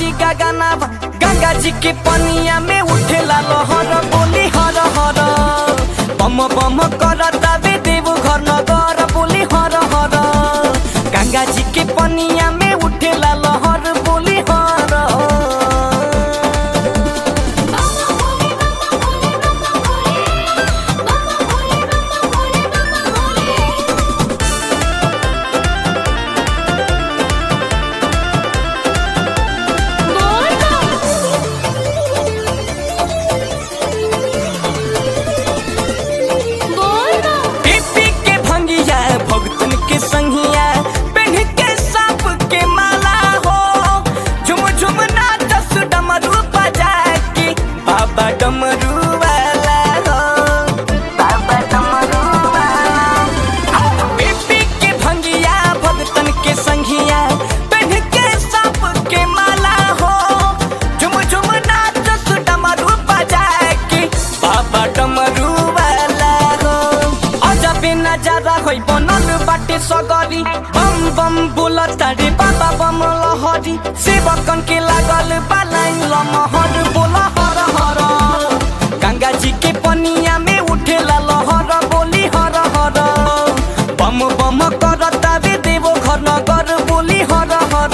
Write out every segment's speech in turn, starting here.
हरी गगना गंगा जी के पनिया में उठेला लहर बोली हर हर बम बम करता बे देव घर नगर बोली हर हर गंगा जी के पनिया में उठेला लहर बोली हर पीपी के भंगिया भगतन के संगिया पेन के सांप के माला हो झुम झुम नाचस डमरू बजा के बाबा डमरू वाला हो बाबा डमरू वाला पीपी के भंगिया भगतन के संगिया पेन के सांप के माला हो झुम झुम नाचस डमरू बजा के बाबा डमरू वाला हो अजबे नजारा होइ बनल बाटे सगरी बम बम बोलता रे बाबा बम लहरी सेवकन के लागल बालाइन लमहर बोल हर हर गंगा जी के पनिया में उठेला लहर बोली हर हर बम बम करता रे देवो घर नगर बोली हर हर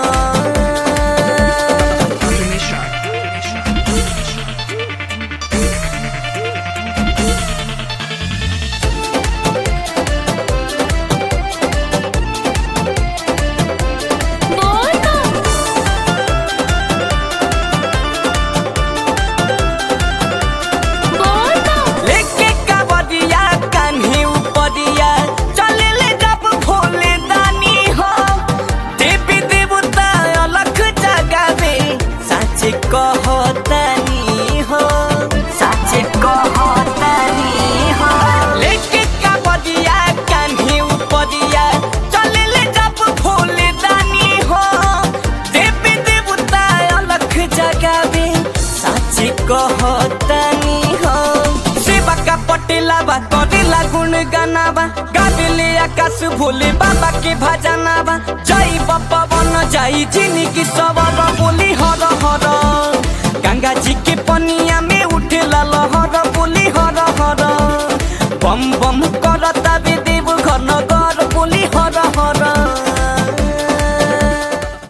लेके कावड़िया कान्हे उपरिया चले ले जब भोले दानी हो देवी देवता अलख जगावे साचे कहतानी हो साचे कहतानी हो लेके कावड़िया कान्हे उपरिया चले ले जब भोले दानी हो देवी देवता अलख जगावे साचे कहतानी हो सेवा का पटेला बा करेला गुण गाना बा गावेले आकाश भोले बाबा के भजना बा जय बाबा बन जाई जिंदगी सवर बोली हर हर गंगा जी के पनिया में उठेला लहर बोली हर हर बम बम करता बे देव घर नगर बोली हर हर